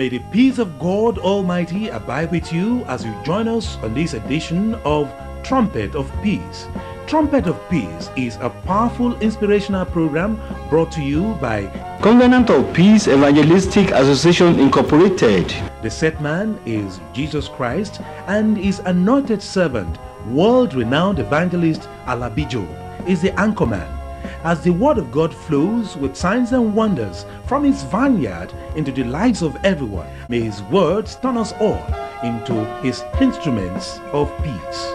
May the peace of God Almighty abide with you as you join us on this edition of Trumpet of Peace. Trumpet of Peace is a powerful inspirational program brought to you by Covenant of Peace Evangelistic Association Incorporated. the set man is Jesus Christ and his anointed servant, world renowned evangelist Alabijo, is the anchorman. As the word of God flows with signs and wonders from his vineyard into the lives of everyone, may his words turn us all into his instruments of peace.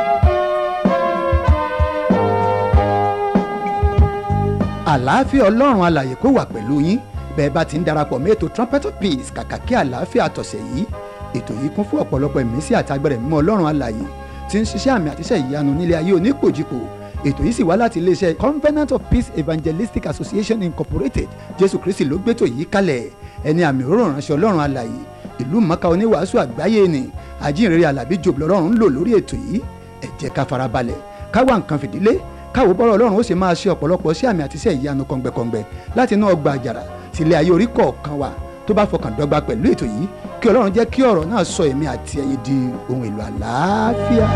àlàáfíà ọlọ́run alàyè kó wà pẹ̀lú yín bẹ́ẹ̀ bá ti ń darapọ̀ mọ́ ètò trumpet of peace kàkà kí àlàáfíà tọ̀sẹ̀ yìí ètò yìí kún fún ọ̀pọ̀lọpọ̀ ìmísí àti agbẹ̀rẹ̀ mímọ́ ọlọ́run alàyè tí ń ṣiṣẹ́ àmì àtiṣẹ́ ìyanu nílé ayé onípòjìpò ètò yìí sì wá láti iléeṣẹ́ covenant of peace evangelistic association incorporated jésù kristi ló gbétò yìí kalẹ̀ ẹni àmì òróró ránṣẹ́ ọlọ́run alàyè ìlú mọ́ká oníwàásù àgbáyé ni àjíǹrere alábí jòbù lọ́rùn ń lò lórí ètò yìí ẹ jẹ́ ká farabalẹ̀ ká wá nǹkan fìdílé káwo bọ́rọ̀ ọlọ́run ó sì máa ṣe ọ̀pọ̀lọpọ̀ sí àmì àti iṣẹ́ ìyanu kọ̀ǹgbẹ̀kọ̀ǹgbẹ̀ láti inú ọgbà àjàrà sílé ayé orí kọ̀ọ̀kan wa tó bá fọkàn dọ́gba pẹ̀lú ètò yìí kí ọlọ́run jẹ́ kí ọ̀rọ̀ náà sọ èmi àti ẹ̀yin di ohun èlò àlàáfíà.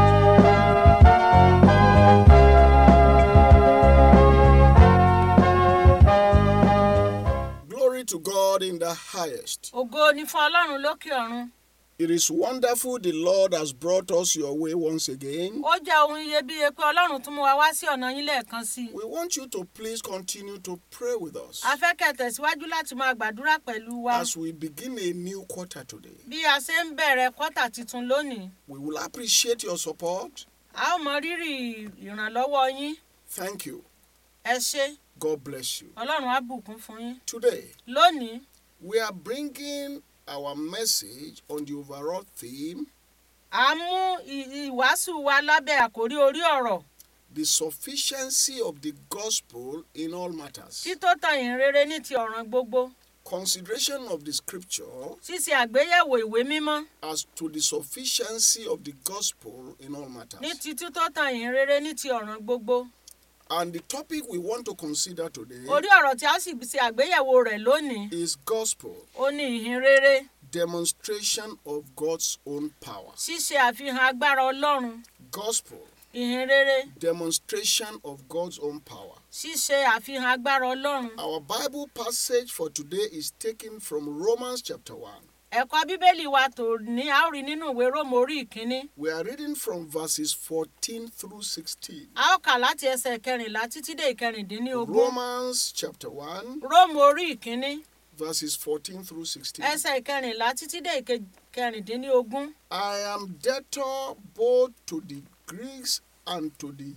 Glory to God in the highest. ògo ni fún ọlọ́run lókè ọ̀run It is wonderful the Lord has brought us your way once again. ó jẹ́ ohun iyebíye pé ọlọ́run tún mú wa wá sí ọ̀nà yín lẹ́ẹ̀kan sí i We want you to please continue to pray with us a fẹ́ kẹ́ tẹ̀síwájú láti máa gbàdúrà pẹ̀lú wa as we begin a new quarter today. bí a ṣe ń bẹ̀rẹ̀ kọ́tà tuntun lónìí We will appreciate your support. a ó mọ rírì ìrànlọ́wọ́ yín Thank you. ẹ ṣé God bless you. ọlọ́run á bùkún fún yín Today, lónìí we are bringing our message on the overall theme a mú ì- ìwàásù wa lábẹ́ àkórí orí ọ̀rọ̀ the sufficiency of the gospel in all matters. tító tan ìhìnrere ní ti ọ̀ràn gbogbo Consideration of the scripture ṣíṣe àgbéyẹ̀wò ìwé mímọ́ as to the sufficiency of the gospel in all ní matters. ti tító tan ìhìnrere ní ti ọ̀ràn gbogbo And the topic we want to consider today orí ọ̀rọ̀ tí a sì ṣe àgbéyẹ̀wò rẹ̀ lónìí is gospel, ó ní ìhìnrere demonstration of God's own power. ṣíṣe àfihàn agbára ọlọ́run Gospel, ìhìnrere demonstration of God's own power. ṣíṣe àfihàn agbára ọlọ́run Our Bible passage for today is taken from Romans chapter 1. ẹ̀kọ́ bíbélì wa tò ní a ó rí nínú ìwé róòmù orí ìkíní We are reading from verses 14 through 16. a ó kà láti ẹsẹ̀ kẹrìnlá títí dé ìkẹrìndínlógún Romans chapter 1, róòmù orí ìkíní verses 14 through 16. ẹsẹ̀ ìkẹrìnlá títí dé ìkẹrìndínlógún I am debtor both to the Greeks and to the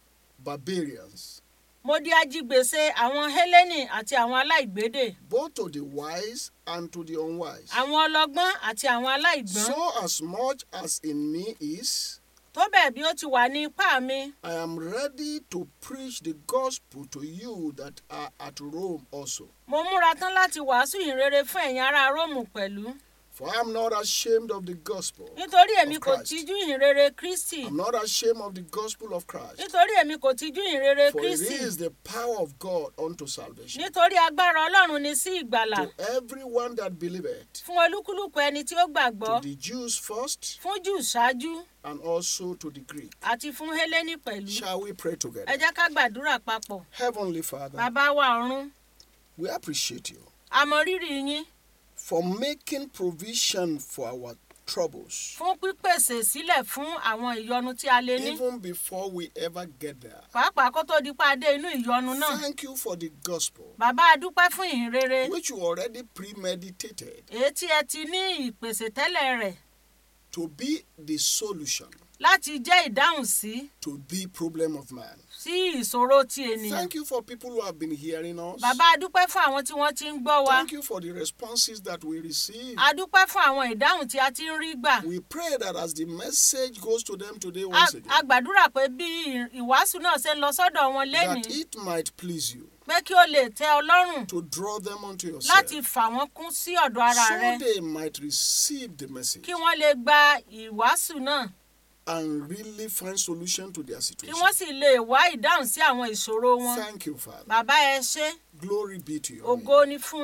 barbarians, mo di ajigbèsè àwọn hélènì àti àwọn aláìgbédè both to the wise and to the unwise. àwọn ọlọ́gbọ́n àti àwọn aláìgbọ́n So, as much as in me is, tó bẹ́ẹ̀ bí ó ti wà ní ipá mi I am ready to preach the gospel to you that are at Rome also. mo múra tán láti wàásù ìhìnrere fún ẹ̀yin ará róòmù pẹ̀lú For I am not ashamed of the gospel. nítorí èmi of kò Christ. tijú ìhìnrere kristi I'm not ashamed of the gospel of Christ. nítorí èmi kò tijú ìhìnrere For it kristi is the power of God unto salvation nítorí agbára ọlọ́run ni sí ìgbàlà to everyone that believeth, fún olúkúlùkù ẹni tí ó gbàgbọ́ to the Jews first, fún jù ṣáájú and also to the Greek. àti fún hélènì pẹ̀lú Shall we pray ẹ together? jẹ́ ká gbàdúrà papọ̀ Heavenly Father, bàbá wa ọ̀run we appreciate you a mọ rírì yín for making provision for our troubles, fún pípèsè sílẹ̀ fún àwọn ìyọnu tí a lè ní even before we ever get there. pàápàá kó tó di pa dé inú ìyọnu náà Thank you for the gospel, bàbá a dúpẹ́ fún ìhìnrere which you already premeditated èyí tí ẹ ti ní ìpèsè tẹ́lẹ̀ rẹ̀ to be the solution láti jẹ́ ìdáhùn sí to the problem of man. sí ìṣòro ti ènìyàn Thank you for people who have been hearing us. bàbá a dúpẹ́ fún àwọn tí wọ́n ti ń gbọ́ wa Thank you for the responses that we receive. a dúpẹ́ fún àwọn ìdáhùn tí a ti ń rí gbà We pray that as the message goes to them today A- once a again, gbàdúrà pé bí ì- ìwàásù náà ṣe ń lọ sọ́dọ̀ wọn that lénìí it might please you pé kí ó lè tẹ́ ọ lọ́rùn to draw them unto yourself láti fà wọ́n kún sí ọ̀dọ̀ ara rẹ so they might receive the message kí wọ́n lè gba ìwàásù náà and really find solution to their kí situation. wọ́n sì lè wá ìdáhùn sí àwọn ìṣòro wọn Thank you, Father. bàbá ẹ ṣé Glory be to your ògo name. ni fún yín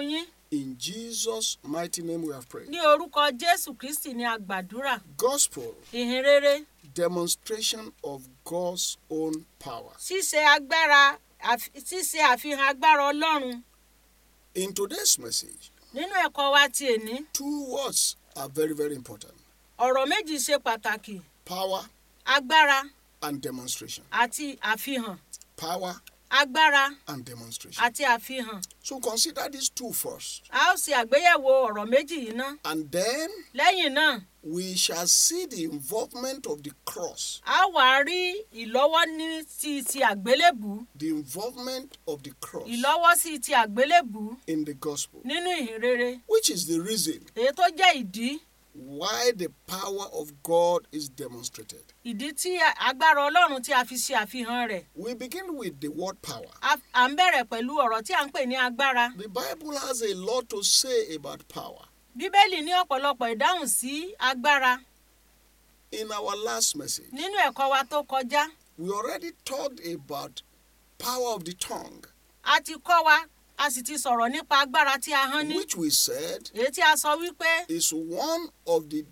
In Jesus' mighty name we have prayed. ní orúkọ jésù kristi ni a gbàdúrà Gospel, ìhìn rere demonstration of God's own power. ṣíṣe agbára àfi- ṣíṣe àfihàn agbára ọlọ́run In today's message, nínú ẹ̀kọ́ wa ti èní two words are very, very important ọ̀rọ̀ méjì ṣe pàtàkì power agbára and demonstration. àti àfihàn Power agbára and demonstration. àti àfihàn So consider these two first. a ó ṣe àgbéyẹ̀wò ọ̀rọ̀ méjì yìí ná And then lẹ́yìn náà we shall see the involvement of the cross, a wà á rí ìlọ́wọ́ ní ti ti àgbélébù the involvement of the cross ìlọ́wọ́ sí ti àgbélébù in the gospel, nínú ìhìn rere which is the reason èyí tó jẹ́ ìdí why the power of God is demonstrated. ìdí tí agbára ọlọ́run tí a fi ṣe àfihàn rẹ̀ We begin with the word power. A- à ń bẹ̀rẹ̀ pẹ̀lú ọ̀rọ̀ tí à ń pè ní agbára The Bible has a lot to say about power. bíbélì ní ọ̀pọ̀lọpọ̀ ìdáhùn sí agbára In our last message, nínú ẹ̀kọ́ wa tó kọjá we already talked about power of the tongue, a ti kọ́ wa a sì ti sọ̀rọ̀ nípa agbára tí a hán ní which we said èyí tí a sọ wípé is one of the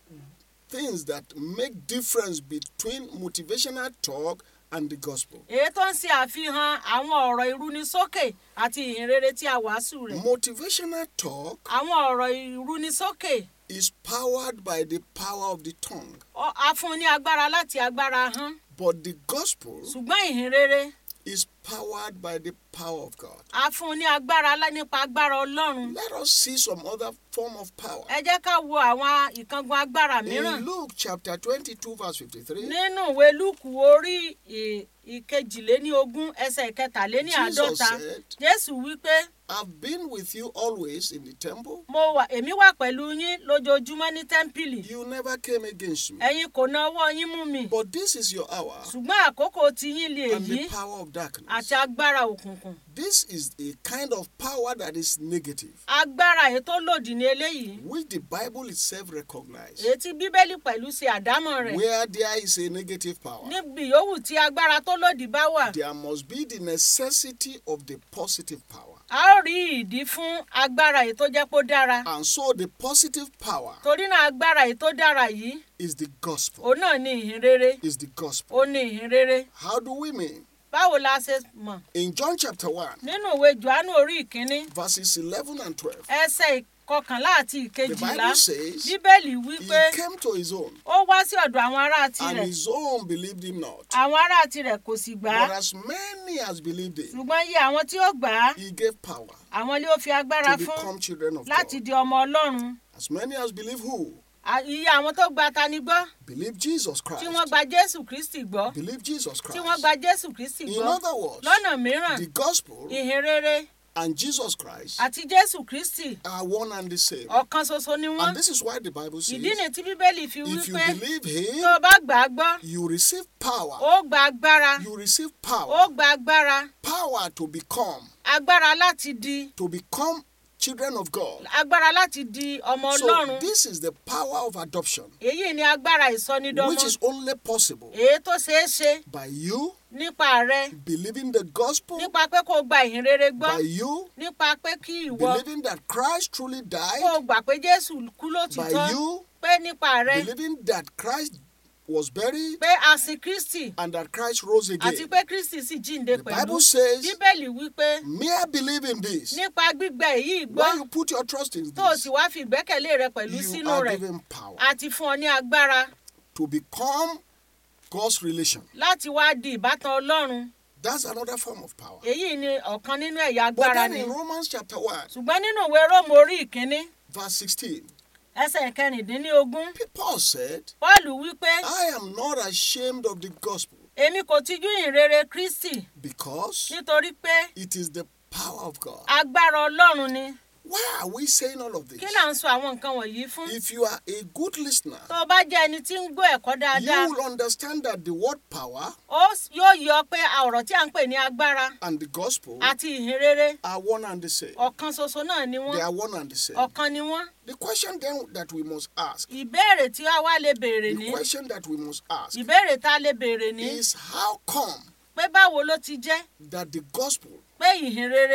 things that make difference between motivational talk and the gospel. èyí tó ń ṣe àfihàn àwọn ọ̀rọ̀ ìrúnisókè àti ìhìnrere tí a wàásù rẹ̀ Motivational talk àwọn ọ̀rọ̀ ìrúnisókè is powered by the power of the tongue, ọ- a fún un ní agbára láti agbára hán but the gospel ṣùgbọ́n ìhìnrere is powered by the power of God. a fún un ní agbára lá- nípa agbára ọlọ́run Let us see some other form of power. ẹ jẹ́ ká wo àwọn ìkángun agbára mìíràn In Luke chapter 22, verse 53, nínú ìwé lúùkù orí ì- ìkejìléníogún ẹsẹ̀ ìkẹtàléní Jesus àádọ́ta said, jésù wípé I've been with you always in the temple. mo wà èmi wà pẹ̀lú yín lójoojúmọ́ ní tẹ́ḿpìlì You never came against me. ẹ̀yin kò na ọwọ́ yín mú mi But this is your hour ṣùgbọ́n àkókò tí yín lè and yí the power of darkness. àti agbára òkùnkùn This is a kind of power that is negative, agbára èyí tó lòdì ní eléyìí which the Bible itself recognizes. èyí tí bíbélì pẹ̀lú ṣe àdámọ̀ rẹ̀ Where there is a negative power, níbi yòówù tí agbára tó lòdì bá wà there must be the necessity of the positive power. a ó rí ìdí fún agbára èyí tó jẹ́ pé ó dára And so the positive power torí náà agbára èyí tó dára yìí is the gospel. òun náà ní ìhìn rere Is the gospel. ó ní ìhìn rere How do we mean? báwo la ṣe mọ̀ In John chapter 1, nínú ìwé johannu orí ìkíní verses 11 and 12, ẹsẹ̀ ìkọkànlá àti the ìkejìlá Bible says, bíbélì wí He pé came to his own, ó wá sí ọ̀dọ̀ àwọn ará and tirẹ̀ his own believed him not. àwọn ará tirẹ̀ kò sì gbà á But as many as believed him, ṣùgbọ́n iye àwọn tí ó gbà á he gave power àwọn ni ó fi agbára to fún become children of láti God. di ọmọ ọlọ́run As many as believe who? À- iye àwọn tó gba tani gbọ́ Believe Jesus Christ. tí wọ́n gba jésù kristi gbọ́ Believe Jesus tí wọ́n Christ. gba jésù kristi In gbọ́ other words, lọ́nà mìíràn the gospel ìhìn rere and Jesus Christ àti jésù kristi are one and the same. ọ̀kan ṣoṣo ni wọ́n And this is why the Bible says, ìdí ni tí bíbélì fi wí if you pé believe tó o him, bá gbà á gbọ́ you receive power. ó gba agbára You receive ó power. gba agbára Power to become, agbára láti di to become children of God. agbára láti di ọmọ So ọlọ́run this is the power of adoption, èyí ni agbára which ìsọnidọ́mọ is only possible èyí tó ṣeé ṣe by you nípa rẹ believing the gospel, nípa pé kó o gba ìhìn rere gbọ́ by you nípa pé kí ìwọ believing that Christ truly kó died, o gbà pé jésù kú by lótìtọ́ you pé nípa rẹ believing that Christ was buried pé a sin kristi and that Christ rose àti again. pé kristi sì jíǹde The pẹ̀lú Bible says, bíbélì wípé mere believing this, nípa gbígbẹ èyí gbọ́ when you put your trust in tó o this, sì wá fi ìgbẹ́kẹ̀lé rẹ pẹ̀lú you sínú are rẹ̀ given power àti fún ọ ní agbára to become God's relation. láti wá di ìbátan ọlọ́run That's another form of power. èyí ni ọ̀kan nínú ẹ̀yà But agbára then ni in Romans chapter 1, ṣùgbọ́n nínú ìwé róòmù orí ìkíní verse 16, ẹsẹ̀ kẹrìndínlógún Paul said, paul wípé I am not ashamed of the gospel èmi kò tijú ìhìnrere kristi because nítorí pé it is the power of God. agbára ọlọ́run ni Why are we saying all of this? kí là ń sọ àwọn nǹkan wọ̀nyí fún If you are a good listener, tó o bá jẹ́ ẹni tí ń gbọ́ ẹ̀kọ́ dáadáa you will understand that the word power ó s- yóò yọ pé ọ̀rọ̀ tí à ń pè ní agbára and the gospel àti ìhìnrere are one and the same. ọ̀kan ṣoṣo náà ni They wọ́n are one and the same. ọ̀kan ni wọ́n The question then that we must ask, ìbéèrè tí a wá lè béèrè ní the question that we must ask ìbéèrè tá a lè béèrè ní is how come pé báwo ló ti jẹ́ that the gospel pé ìhìnrere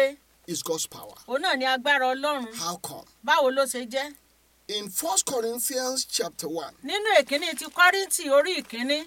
is God's power. òun náà ni agbára ọlọ́run How come? báwo ló ṣe jẹ́ In 1 Corinthians chapter 1, nínú èkíní ti kọ́ríntì orí ìkíní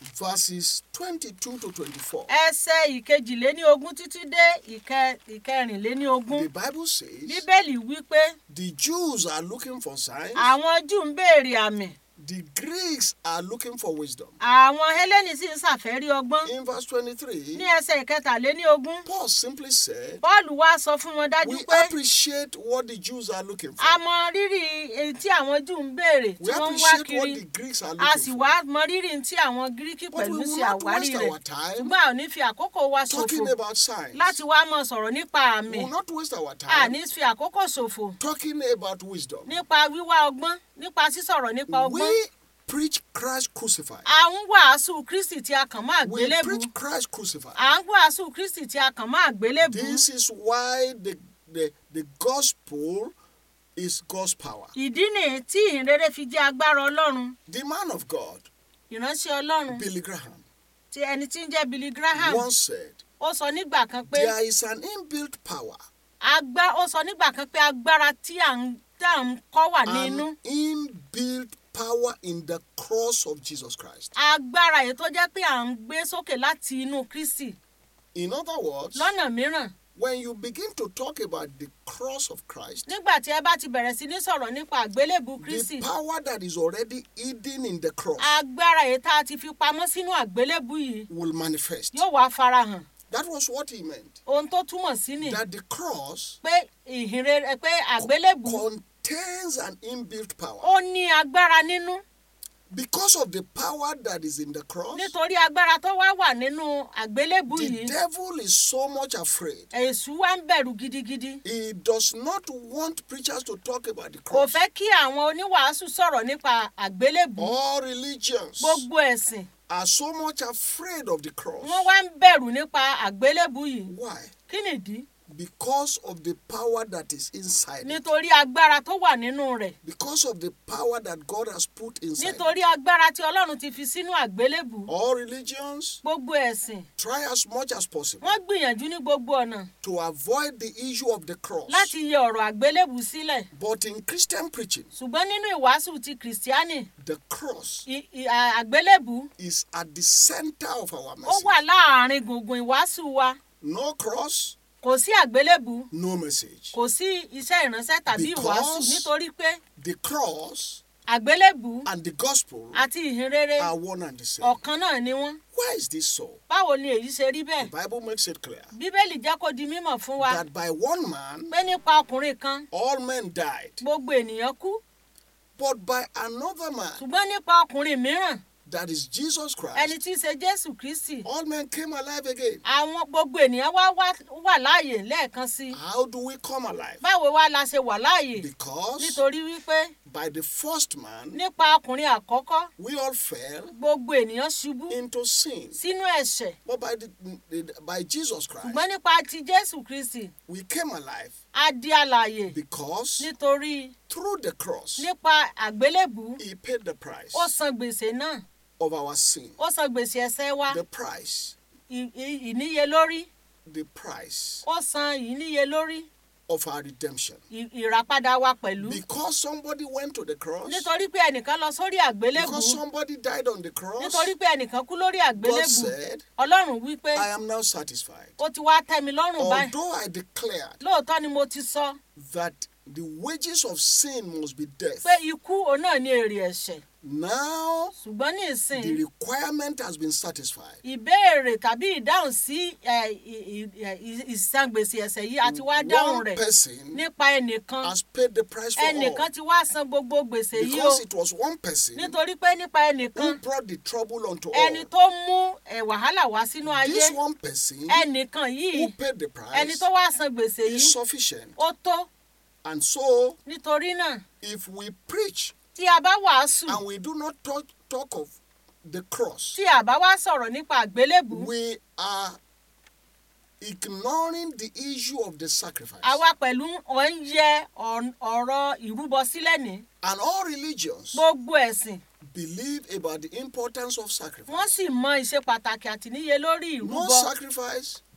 verses 22 to 24, ẹsẹ̀ ìkejìléní ogún títí dé ìkẹ- ìkẹrìnléní ogún the Bible says bíbélì wí pé the Jews are looking for signs, àwọn júù ń béèrè àmì the Greeks are looking for wisdom. àwọn hélènì sì ń ṣàfẹ́rí ọgbọ́n In verse 23, ní ẹsẹ̀ ìkẹtàléní ogún Paul simply said, pọ́ọ̀lù wá sọ fún wọn dájú We pé appreciate what the Jews are looking for. a mọ rírì èyí tí àwọn júù ń béèrè tí We wọ́n ń wá appreciate what kiri the Greeks are a sì looking wá for. mọ rírì tí àwọn gíríkì But we pẹ̀lú will sí not àwárí waste rẹ̀ our time ṣùgbọ́n a ò ní fi àkókò wa talking ṣòfò about signs. láti wá mọ sọ̀rọ̀ nípa àmì We will not waste our a time ní fi àkókò ṣòfò talking about wisdom. nípa wíwá ọgbọ́n nípa sísọ̀rọ̀ nípa ọgbọ́n We preach Christ crucified. à ń wàásù kristi tí a kàn mọ́ We àgbélébù preach Christ crucified. à ń wàásù kristi tí a kàn mọ́ àgbélébù This is why the, the, the gospel is God's power. ìdí nìyí tí ìhìnrere fi jẹ́ agbára ọlọ́run The man of God, ìránṣẹ́ ọlọ́run Billy Graham, tí ẹni tí ń jẹ́ billy graham once said, ó sọ nígbà kan pé There is an inbuilt power, agbá ó sọ nígbà kan pé agbára tí à ń tá à ń kọ́ wà nínú an inbuilt power in the cross of Jesus Christ. agbára èyí tó jẹ́ pé à ń gbé sókè láti inú kristi In other words, lọ́nà mìíràn when you begin to talk about the cross of Christ, nígbà tí ẹ bá ti bẹ̀rẹ̀ sí ní sọ̀rọ̀ nípa àgbélébù kristi the power that is already hidden in the cross agbára èyí tá a ti fi pamọ́ sínú àgbélébù yìí will manifest. yóò wá farahàn That was what he meant. ohun tó túmọ̀ sí ni That the cross pé ìhìnrere pé àgbélébù contains an inbuilt power. ó ní agbára nínú Because of the power that is in the cross, nítorí agbára tó wá wà nínú àgbélébù the yìí devil is so much afraid. èṣù wá ń bẹ̀rù gidigidi He does not want preachers to talk about the kò cross. fẹ́ kí àwọn oníwàásù sọ̀rọ̀ nípa àgbélébù All religions gbogbo ẹ̀sìn are so much afraid of the cross. wọ́n wá ń bẹ̀rù nípa àgbélébù yìí Why? kí nìdí Because of the power that is inside. it. nítorí agbára tó wà nínú rẹ̀ Because of the power that God has put inside. it. nítorí agbára tí ọlọ́run ti fi sínú àgbélébù All religions gbogbo ẹ̀sìn try as much as possible wọ́n gbìyànjú ní gbogbo ọ̀nà to avoid the issue of the cross. láti yẹ ọ̀rọ̀ àgbélébù sílẹ̀ But in Christian preaching, ṣùgbọ́n nínú ìwàásù ti kìrìsìtíánì the cross i- i- à- àgbélébù is at the center of our ó message. wà láàrin gbùngbùn ìwàásù wa No cross, kò sí àgbélébù no message. kò sí iṣẹ́ ìránṣẹ́ tàbí ìwàásù Because- nítorí pé The cross àgbélébù and the gospel àti ìhìnrere are one and the same. ọ̀kan náà ni wọ́n Why is this so? báwo ni èyí ṣe rí The bẹ́ẹ̀ Bible makes it clear bíbélì jẹ́ kó di mímọ̀ fún wa that by one man pé nípa ọkùnrin kan all men died, gbogbo ènìyàn kú but by another man, ṣùgbọ́n nípa ọkùnrin mìíràn that is Jesus ẹni Christ, tí í ṣe jésù kristi all men came alive again. àwọn gbogbo ènìyàn wá wá- wà láàyè lẹ́ẹ̀kan sí i How do we come alive? báwo wá la ṣe wà láàyè Because nítorí wípé by the first man, nípa ọkùnrin àkọ́kọ́ we all fell gbogbo ènìyàn ṣubú into sin. sínú ẹ̀ṣẹ̀ But by, the, the- by Jesus Christ, ṣùgbọ́n nípa ti jésù kristi we came alive a di alààyè because nítorí through the cross, nípa àgbélébù He paid the price ó san gbèsè náà of our sin. ó san gbèsè ẹ̀ṣẹ̀ wa The price, ì- ì- ìníyelórí the price ó san ìníyelórí of our redemption. ì- ìràpadà wa pẹ̀lú Because somebody went to the cross, nítorí pé ẹnìkan lọ sórí àgbélébù because somebody died on the cross, nítorí pé ẹnìkan kú lórí God àgbélébù said, ọlọ́run wí pé I am now satisfied. ó ti wá tẹ́ mi lọ́rùn báyìí Although I declared lóòótọ́ ni mo ti sọ that the wages of sin must be death, pé ikú òun náà ní èrè ẹ̀ṣẹ̀ now ṣùgbọ́n ní ìsìn the requirement has been satisfied. ìbéèrè tàbí ìdáhùn sí ẹ, ì- ì- ì- ìsangbèsè ẹ̀ṣẹ̀ yìí àti wá dáhùn One rẹ̀ person nípa ẹnìkan has paid the price for all. ẹnìkan ti wá san gbogbo gbèsè yìí o Because it was one person nítorí pé nípa ẹnìkan who brought the trouble unto ẹni all. tó mú ẹ, wàhálà wá sínú ayé This one person ẹnìkan who yìí paid the ẹni price tó wá san gbèsè is yìí sufficient. ó tó And so, nítorí náà if we preach tí a bá wàásù and we do not talk, talk of the cross, tí a bá wá sọ̀rọ̀ nípa àgbélébù we are ignoring the issue of the sacrifice. àwa pẹ̀lú ọ̀ ń yẹ ọ̀n- ọ̀rọ̀ ìrúbọ sílẹ̀ ní And all religions gbogbo ẹ̀sìn believe about the importance of wọ́n sacrifice. sì mọ ìṣe pàtàkì àti níye lórí No ìrúbọ sacrifice,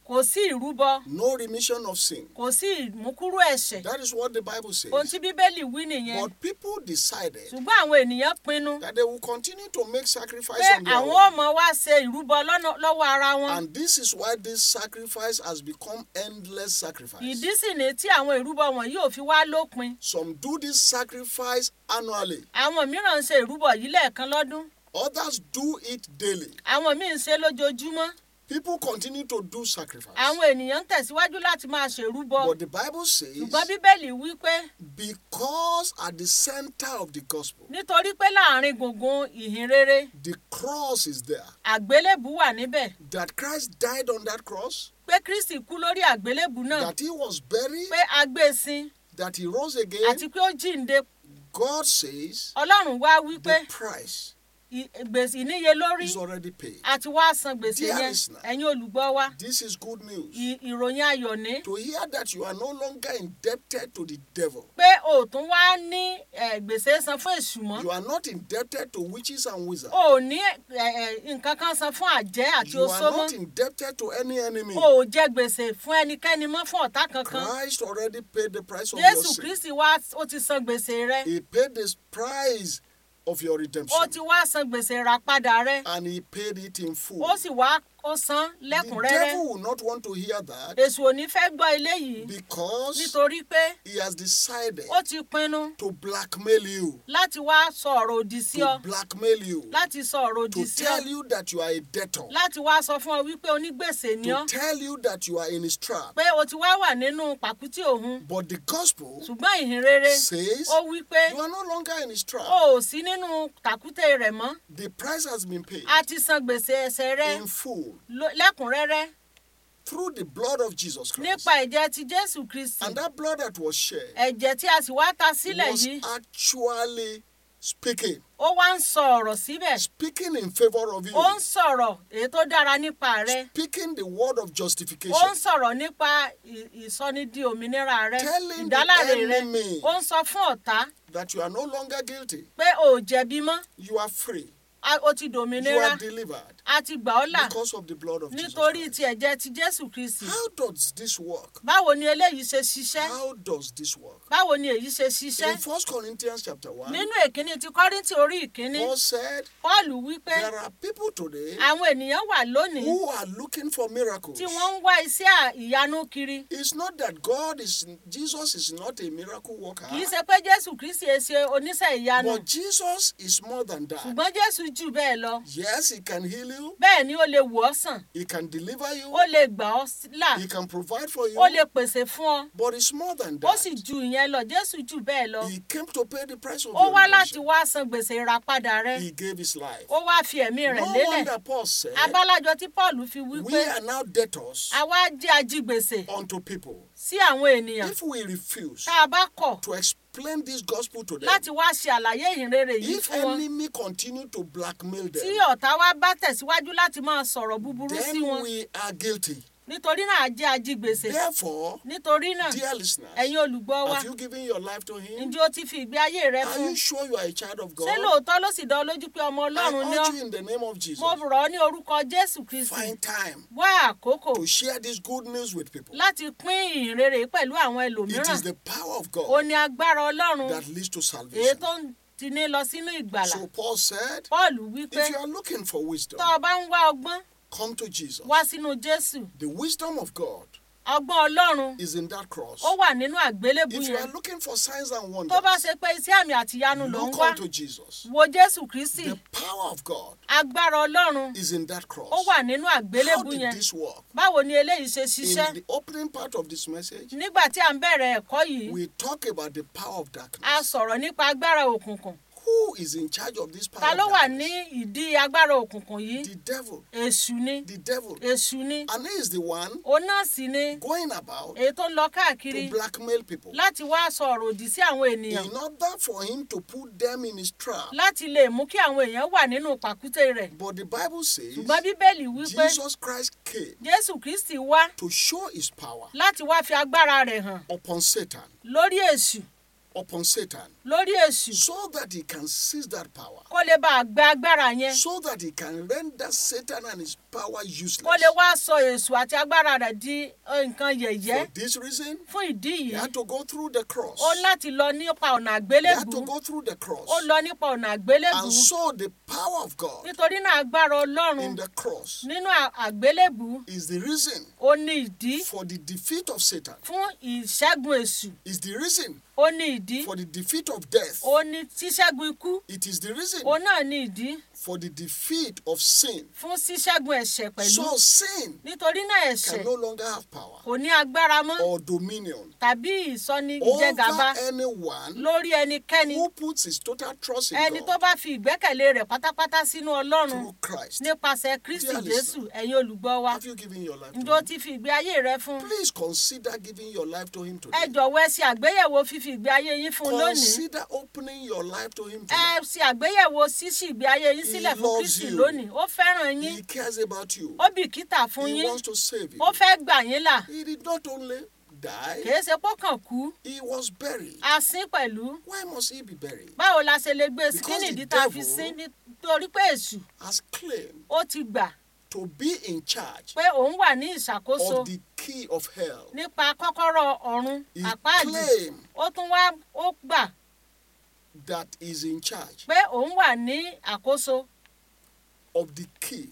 kò sí ìrúbọ no remission of sin. kò sí ìmúkúrú ẹ̀ṣẹ̀ That is what the Bible says. ohun tí bíbélì wí nìyẹn But people decided ṣùgbọ́n àwọn ènìyàn pinnu that they will continue to make sacrifice pé on their àwọn own. ọmọ wa ṣe ìrúbọ lọ́nà- lọ́wọ́ ara wọn And this is why this sacrifice has become endless sacrifice. ìdí sì ni tí àwọn ìrúbọ wọ̀nyí ò fi wá lópin Some do this sacrifice annually. àwọn mìíràn ń ṣe ìrúbọ yìí lẹ́ẹ̀kan lọ́dún Others do it daily. àwọn míì ń ṣe lójoojúmọ́ People continue to do sacrifice. àwọn ènìyàn ń tẹ̀síwájú láti máa ṣèrúbọ But the Bible says ṣùgbọ́n bíbélì wí pé because at the center of the gospel, nítorí pé láàrin gbùngbùn ìhìn rere the cross is there. àgbélébù wà níbẹ̀ That Christ died on that cross, pé kristi kú lórí àgbélébù náà that he was buried, pé a gbé e sin that he rose again. àti pé ó jíǹde God says ọlọ́run wá wí pé the price ì- gbèsè ìníye lórí is already paid. àti wá san gbèsè Dear yẹn listener. ẹ̀yin olùgbọ́ wa This is good news. ì- ìròyìn ayọ̀ ní To hear that you are no longer indebted to the devil. pé o ò tún wá ní eh, gbèsè san fún èṣù mọ́ You are not indebted to witches and wizards. o ò ní eh, eh, nǹkan kan san fún àjẹ́ àti You oṣó are mọ́ not indebted to any enemy. o ò jẹ gbèsè fún ẹnikẹ́ni mọ́ fún ọ̀tá kankan Christ already paid the price of your jésù sin. kristi wá ó ti san gbèsè rẹ He paid the price of your ó redemption. ti wá san gbèsè ìràpadà rẹ And he paid it in full. ó sì wá ó san The lẹ́kùnrẹ́rẹ́ devil will not want to hear that èṣù ò ní fẹ́ gbọ́ eléyìí because nítorí pé he has decided ó ti pinnu to blackmail you. láti wá sọ ọ̀rọ̀ òdì sí ọ To blackmail you. láti sọ ọ̀rọ̀ òdì To sí ọ tell you that you are a debtor. láti wá sọ fún ọ wípé onígbèsè ni ọ To tell you that you are in his trap. pé o ti wá wà nínú pàkútì òun But the gospel ṣùgbọ́n ìhìn rere says ó wí pé you are no longer in his trap. o ò sí nínú tàkútè rẹ̀ mọ́ The price has been paid a ti san gbèsè ẹ̀ṣẹ̀ rẹ in full ló- lẹ́kùnrẹ́rẹ́ through the blood of Jesus Christ. nípa ẹ̀jẹ̀ ti jésù kristi And that blood that was shed ẹ̀jẹ̀ tí a sì wá ta sílẹ̀ was yìí actually speaking, ó wá ń sọ ọ̀rọ̀ síbẹ̀ speaking in favor of you, ó ń sọ̀rọ̀ èyí tó dára nípa rẹ speaking the word of ó ń justification, sọ̀rọ̀ nípa ì- ìsọnidi òmìnira rẹ Telling the ìdáláre rẹ enemy ó ń sọ fún ọ̀tá that you are no longer guilty. pé o ò jẹ̀bi mọ́ You are free. a- o ti You dòmìnira are delivered a ti gbà ọ́ là because of the blood of Jesus nítorí Christ. ti ẹ̀jẹ̀ ti jésù kristi How does this work? báwo ni eléyìí ṣe ṣiṣẹ́ How does this work? báwo ni èyí ṣe ṣiṣẹ́ In 1 Corinthians chapter 1, nínú èkíní ti kọ́ríntì orí ìkíní Paul said pọ́ọ̀lù wípé there are people today àwọn ènìyàn wà lónìí who are looking for miracles. tí wọ́n ń wá iṣẹ́ à- ìyanu kiri It's not that God is, Jesus is not a miracle worker, kì í ṣe pé jésù kristi ẹ ṣe oníṣẹ́ ìyanu but Jesus is more than that. ṣùgbọ́n jésù jù bẹ́ẹ̀ lọ Yes, He can heal you, bẹ́ẹ̀ ni ó lè wò ọ́ sàn He can deliver you, ó lè gbà ọ́ s- là He can provide for you, ó lè pèsè fún ọ but it's more than ó sì that. ju ìyẹn lọ jésù jù bẹ́ẹ̀ lọ He came to pay the price of ó your wá láti redemption. wá san gbèsè ìràpadà rẹ He gave His life. ó wá fi ẹ̀mí rẹ̀ No lélẹ̀ wonder Paul said, abálájọ tí paul fi wí We pé are now debtors àwa jẹ́ ajígbèsè unto people. sí àwọn ènìyàn If we refuse tá a bá kọ̀ to explain this gospel to them, láti wá ṣe àlàyé ìhìnrere yìí if fún wọn enemy continue to blackmail tí them, ọ̀tá wa bá tẹ̀síwájú láti máa sọ̀rọ̀ búburú sí then wọn we are guilty. nítorí náà a jẹ́ ajígbèsè Therefore, nítorí náà dear listeners, ẹ̀yin olùgbọ́ wa have you given your life to Him? ǹjẹ́ o ti fi ìgbé ayé rẹ Are fún you sure you are a child of God? ṣé lóòótọ́ ló sì dán ọ lójú pé ọmọ I ọlọ́run ni ọ́ urge you in the name of Jesus, mo rọ̀ ọ́ ní orúkọ jésù kristi find time wá àkókò to share this good news with people. láti pín ìhìnrere yìí pẹ̀lú àwọn It ẹlòmíràn is the power of ó God ní agbára ọlọ́run that leads to èyí salvation. tó ń tiní lọ sínú ìgbàlà So Paul said, paul wí pé if you are looking for wisdom, tó o bá ń wá ọgbọ́n come to Jesus. wá sínú jésù The wisdom of God ọgbọ́n ọlọ́run is in that cross. ó wà nínú àgbélébù If you yẹn are looking for signs and tó wonders, bá ṣe pé iṣẹ́ àmì àtìyanu ló ń look wá unto Jesus. wo jésù kristi The power of God agbára ọlọ́run is in that cross. ó wà nínú How àgbélébù did yẹn this work? báwo ni eléyìí ṣe ṣiṣẹ́ In the opening part of this message, nígbà tí à ń bẹ̀rẹ̀ ẹ̀kọ́ yìí we talk about the power of a darkness. sọ̀rọ̀ nípa agbára òkùnkùn Who is in charge of this ta power ló of wà ní darkness? ìdí agbára òkùnkùn yìí The devil. èṣù ni The devil. èṣù ni And he is the one òun náà sì ni going about èyí tó ń lọ káàkiri to blackmail people láti wá sọ̀rọ̀ òdì sí àwọn ènìyàn in order for him to put them in his trap. láti lè mú kí àwọn èèyàn wà nínú pàkúté rẹ̀ But the Bible says ṣùgbọ́n bíbélì wí pé Jesus Christ came jésù kristi wá to show his power láti wá fi agbára rẹ̀ hàn upon Satan lórí èṣù upon Satan lórí èṣù so that he can seize that power, kó lè bá a gba agbára yẹn so that he can render Satan and his power kó useless. lè wá sọ èṣù àti agbára rẹ̀ di eh, nǹkan yẹ̀yẹ́ For this reason, fún ìdí he yìí had to go through the cross. ó láti lọ nípa ọ̀nà He had àgbélébù to go through the cross. ó lọ nípa ọ̀nà àgbélébù And so the power of God nítorí náà agbára ọlọ́run in the cross nínú à- àgbélébù is the reason ó ní ìdí for the defeat of Satan, fún ìṣẹ́gun èṣù is the reason ó ní ìdí for the defeat of death. ó ní ṣíṣẹ́gun ikú It is the reason ó náà ní ìdí for the defeat of sin. fún ṣíṣẹ́gun ẹ̀ṣẹ̀ pẹ̀lú So sin nítorí náà ẹ̀ṣẹ̀ can no longer have power kò ní agbára mọ́ or dominion tàbí ìsọni over ìjẹgàba anyone lórí ẹnikẹ́ni who puts his total trust in ẹni tó God bá fi ìgbẹ́kẹ̀lé rẹ̀ pátápátá sínú ọlọ́run through Christ. nípasẹ̀ kristi Dear jésù listener, ẹ̀yin olùgbọ́ wa Have you given your life to ǹjọ́ him? ti fi ìgbé ayé rẹ fún un? Please consider giving your life to him ẹ today. jọ̀wọ́ ẹ ṣe àgbéyẹ̀wò fífi ìgbé ayé yín fún un lónìí Consider opening your life to him ẹ today. ṣe àgbéyẹ̀wò ṣíṣí ìgbé ayé yín He sílẹ̀ fún loves kristi you. lónìí ó fẹ́ràn yín He cares about you. ó bìkítà fún He yín wants to save you. ó fẹ́ gbà yín là He did not only die, kìí ṣe pọ́kàn kú he was buried. a sín pẹ̀lú Why must he be buried? báwo la ṣe lè gbé sí kí Because the nìdí tá a fi devil- sín nítorí pé èṣù Has claimed ó ti gbà to be in charge pé òun wà ní ìṣàkóso of the key of hell. nípa kọ́kọ́rọ́ ọ̀run He àpáàdì claimed ó tún wá ó gbà that is in charge pé òun wà ní àkóso of the key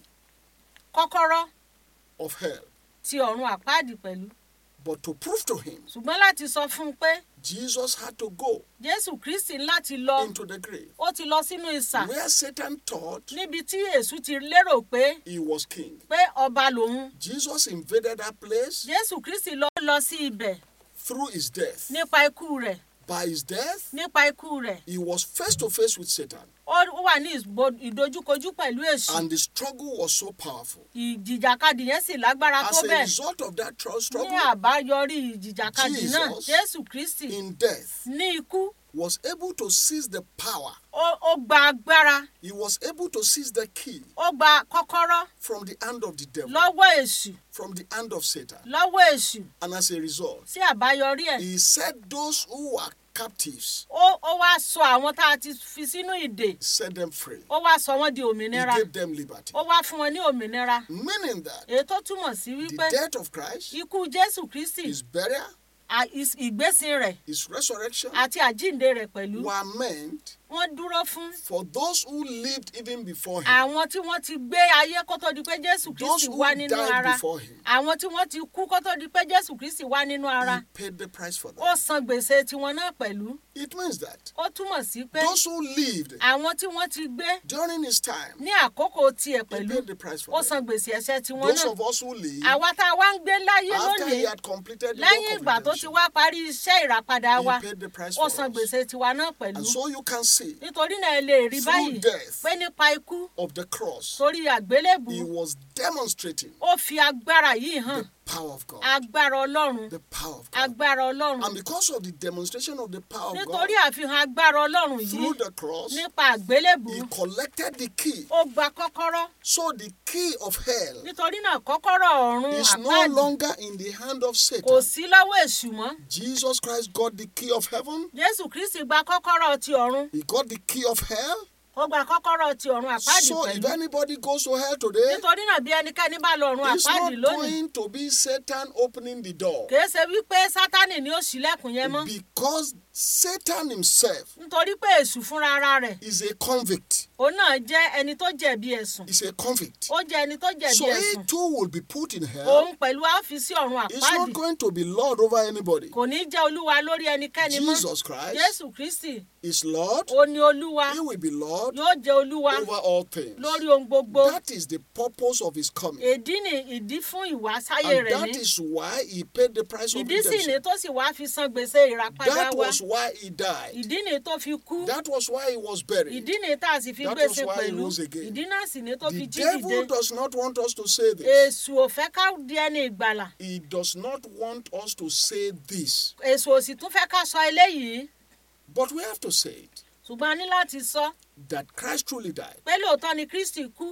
kọ́kọ́rọ́ of hell. ti ọ̀run àpáàdì pẹ̀lú But to prove to him, ṣùgbọ́n láti sọ fún un pé Jesus had to go jésù kristi láti lọ into the grave ó ti lọ sínú ìsà where Satan thought níbi tí èṣù ti lérò pé he was king. pé ọba lòun Jesus invaded that place jésù kristi lọ lọ sí ibẹ̀ through his death. nípa ikú rẹ̀ By his death, nípa ikú rẹ̀ he was face to face with Satan, ó wà ní ìbò- ìdojúkojú pẹ̀lú èṣù and the struggle was so powerful. ìjìjàkadì yẹn sì lágbára tó As a bẹ́ẹ̀ result of that tr- ní struggle, àbáyọrí ìjìjàkadì náà Jesus jésù kristi in death, ní ikú was able to seize the power. ó ó gba agbára He was able to seize the key ó gba kọ́kọ́rọ́ from the hand of the devil, lọ́wọ́ èṣù from the hand of Satan. lọ́wọ́ èṣù And as a result, sí àbáyọrí ẹ̀ he set those who were captives, ó ó wá sọ àwọn tá a ti fi sínú ìdè set them free. ó wá sọ wọ́n di He òmìnira gave them liberty. ó wá fún wọn ní òmìnira Meaning that èyí tó túmọ̀ sí the wípé death of Christ, ikú jésù kristi his burial, à- ìs- ìgbésìn rẹ̀ his resurrection àti àjíǹde rẹ̀ pẹ̀lú were meant wọ́n dúró fún for those who lived even before him, àwọn tí wọ́n ti gbé ayé kó tó di pé jésù those kristi who wá nínú died ara before him. àwọn tí wọ́n ti kú kó tó di pé jésù kristi wá nínú ara He paid the price for ó them. san gbèsè tiwọn náà pẹ̀lú It means that ó túmọ̀ sí pé those who lived àwọn tí wọ́n ti gbé during his time, ní àkókò tiẹ̀ he pẹ̀lú paid the price ó for san them. gbèsè ẹ̀ṣẹ̀ tiwọn Those náà of us who live àwa tá a wá ń gbé láyé after lónìí he had completed the lẹ́yìn work ìgbà of tó ti redemption, wá parí iṣẹ́ ìràpadà wa he paid the price ó for san us. gbèsè tiwa náà pẹ̀lú And so you can see nítorí náà ẹ lè rí Through báyìí death. pé nípa ikú of the cross, sórí àgbélébù he was demonstrating ó fi agbára yìí hàn the power of God. agbára ọlọ́run The power of God. agbára ọlọ́run And because of the demonstration of the power of God nítorí àfihàn agbára ọlọ́run yìí through the cross, nípa àgbélébù he collected the key. ó gba kọ́kọ́rọ́ So the key of hell nítorí náà kọ́kọ́rọ́ ọ̀run is no àpáàdì longer in the hand of kò Satan. sí lọ́wọ́ èṣù mọ́ Jesus Christ got the key of heaven. jésù kristi gba kọ́kọ́rọ́ ti ọ̀run He got the key of hell. ó gba kọ́kọ́rọ́ ti ọ̀run àpáàdì So if pẹ̀lú anybody goes to hell today, nítorí náà bí ẹnikẹ́ni bá lọ ọ̀run it's àpáàdì not lónìí going to be Satan opening the door. kìí ṣe wípé sátánì ni ó ṣílẹ̀kùn yẹn mọ́ Because Satan himself nítorí pé èṣù fúnra ara rẹ̀ is a convict. òun náà jẹ́ ẹni tó jẹ̀bi ẹ̀sùn He's a convict. ó jẹ́ ẹni tó jẹ̀bi So he ẹ̀sùn too will be put in hell. òun pẹ̀lú àfisí ọ̀run He's àpáàdì not going to be Lord over anybody. kò ní jẹ́ olúwa lórí ẹnikẹ́ni mọ́ Jesus Christ jésù kristi is Lord. ó ní olúwa He will be Lord yóò jẹ́ olúwa over all things. lórí ohun gbogbo That is the purpose of his coming. ìdí ni ìdí fún ìwásáyé And rẹ̀ that ní is why he paid the price of ìdí sì ni redemption. tó sì wá fi san gbèsè ìràpadà That wa was why he died. ìdí ni tó fi kú That was why he was buried. ìdí ni tá a sì fi That gbèsè was why he pẹ̀lú rose again. ìdí náà sì ni tó The fi jí devil dìde does not want us to say this. èṣù ò fẹ́ ká di ẹni ìgbàlà He does not want us to say this. èṣù ò sì tún fẹ́ ká sọ eléyìí But we have to say it ṣùgbọ́n a ní láti sọ that Christ truly died. pé lóòótọ́ ni kristi kú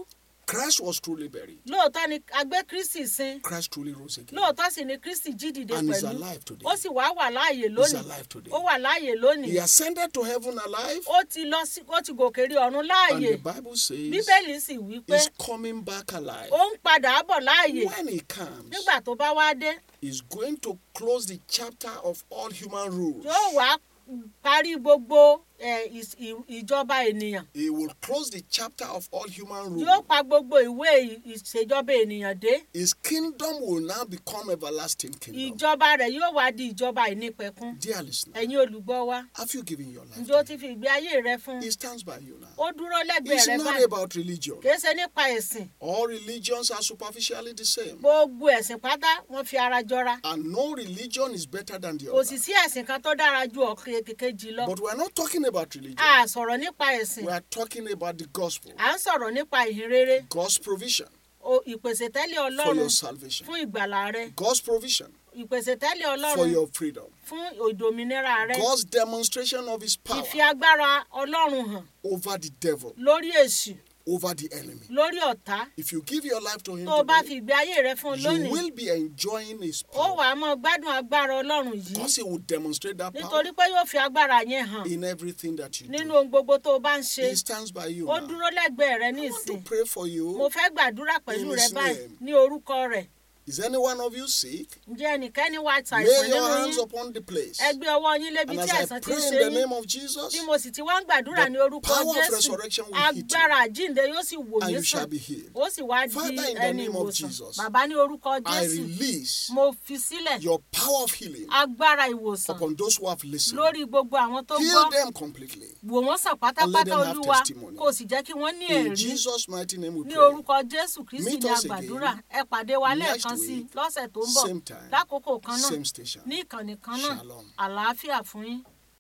Christ was truly buried. lóòótọ́ ni a gbé kristi sin Christ truly rose again. lóòótọ́ sì ni kristi jí dìde And is pẹ̀lú alive today. ó sì wá wà láàyè He's lónìí alive today. ó wà láàyè He lónìí ascended to heaven alive. ó ti lọ sí ó ti gòkè rí ọ̀run And láàyè the Bible says bíbélì sì wí pé he's coming back alive. ó ń padà bọ̀ láàyè When he comes, nígbà tó bá wá dé he's going to close the chapter of all human rules. yóò wá parí gbogbo eh, ìs- ì- ìjọba ènìyàn He will close the chapter of all human rules. yóò pa gbogbo ìwé ì- ìṣèjọba ènìyàn dé His kingdom will now become everlasting kingdom. ìjọba rẹ̀ yóò wá di ìjọba ìnípẹ̀kun Dear listener, ẹ̀yin olùgbọ́ wa have you given your life? ǹjẹ́ o to ti him? fi ìgbé ayé rẹ fún un He stands by you now. ó dúró lẹ́gbẹ̀ẹ́ It's rẹ not báyìí about religion. kìí ṣe nípa ẹ̀sìn All religions are superficially the same. gbogbo ẹ̀sìn pátá wọ́n fi ara jọra And no religion is better than the kò sì other. sí ẹ̀sìn kan tó dára ju ọ̀kan kejì lọ But we're not talking about religion. a sọ̀rọ̀ nípa ẹ̀sìn We are talking about the gospel. à ń sọ̀rọ̀ nípa ìhìnrere God's provision o- ìpèsè tẹ́lẹ̀ for ọlọ́run your salvation. fún ìgbàlà rẹ God's provision ìpèsè tẹ́lẹ̀ for ọlọ́run your freedom. fún ìdòmìnira rẹ God's demonstration of his power ìfi agbára ọlọ́run hàn over the devil, lórí èṣù over the enemy. lórí ọ̀tá If you give your life to him tó o bá today, fi ìgbé ayé rẹ fún un you lónìí will be enjoying his ó power. wàá mọ gbádùn agbára ọlọ́run yìí Because he will demonstrate that power nítorí pé yóò fi agbára yẹn hàn in everything that you nínú do. ohun gbogbo tó o bá ń ṣe He stands by you ó now. dúró lẹ́gbẹ̀ẹ́ rẹ ní I want to ìsìn pray for mo you. fẹ́ gbàdúrà pẹ̀lú In rẹ his báyìí name. ní orúkọ rẹ̀ Is any one of you sick? ǹjẹ́ ẹnikẹ́ni wá ṣàìsàn Lay nínú your hands yín upon the place. ẹ gbé ọwọ́ yín lébi And tí as I àìsàn ti pray ń in ṣe the yín name of Jesus, bí mo sì ti wá ń gbàdúrà the ní orúkọ power of jésù resurrection will hit you. agbára àjíǹde yóò sì wò and yín you shall sàn be healed. ó sì wá di Father, in the ẹni name of ìwòsàn Jesus, bàbá ní orúkọ I jésù release mo fi sílẹ̀ your power of healing agbára ìwòsàn upon those who have listened. lórí gbogbo àwọn tó Heal gbọ́ them completely. wò wọ́n sàn And let pátápátá them have olúwa testimony. kó o sì jẹ́ kí wọ́n ní In ẹ̀rí Jesus' mighty name we ní pray. orúkọ jésù kristi Meet ní us àgbàdúrà again ẹ pàdé wa next lẹ́ẹ̀kan sí i week, lọ́sẹ̀ tó ń bọ̀ same time, lákòókò kan náà Same station. ní ìkànnì kan náà Shalom. àlàáfíà fún yín.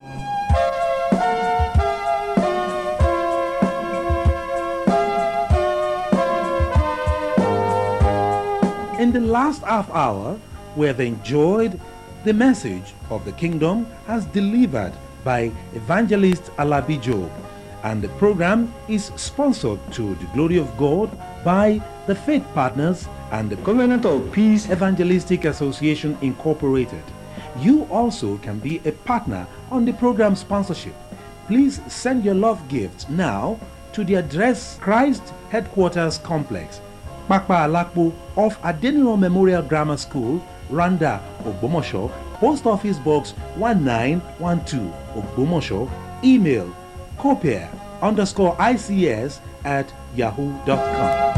In the last half hour, we have enjoyed the message of the kingdom as delivered by evangelist Alabi Job. And the program is sponsored to the glory of God by the Faith Partners and the Covenant of Peace Evangelistic Association Incorporated. You also can be a partner on the program sponsorship. Please send your love gifts now to the address Christ Headquarters Complex, Pakpa Alakpo off Adeniro Memorial Grammar School, Randa, Ogbomosho, Post Office Box 1912, Ogbomosho, email copier underscore ICS at yahoo.com.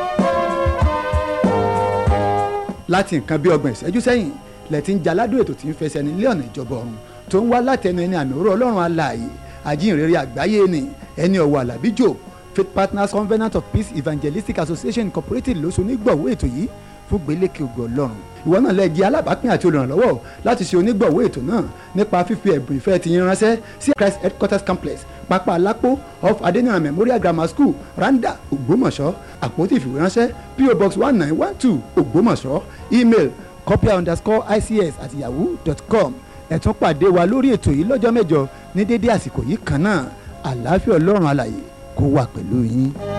láti nǹkan bí ọgbọ̀n ìṣẹ́jú sẹ́yìn lẹ ti ń jaládùn ètò tí ń fẹsẹ̀ nílé ọ̀nà ìjọba ọ̀run tó ń wá látẹnu ẹni àmì òró ọlọ́run alààyè àjíǹrere àgbáyé ni ẹni ọ̀wọ̀ alábí job faith partners covenant of peace evangelistic association incorporated ló so onígbọ̀wọ́ ètò yìí fún gbélékè ògo ọlọ́run ìwọ náà lè jẹ́ alábàápín àti olùrànlọ́wọ́ láti ṣe onígbọ̀wọ́ ètò náà nípa fífi ẹ̀bùn ìfẹ́ ti yín ránṣẹ́ sí christ headquarters complex pápá alápò off adeniran memorial grammar school randa ògbómọ̀ṣọ́ àpótí ìfìwéránṣẹ́ po box one nine one two ògbómọ̀ṣọ́ email copia underscore ics at yahoo dot com ẹ tún pàdé wa lórí ètò yìí lọ́jọ́ mẹ́jọ ní dédé àsìkò yìí kan náà àlàáfíà ọlọ́run alàyè kó wà pẹ̀lú yín.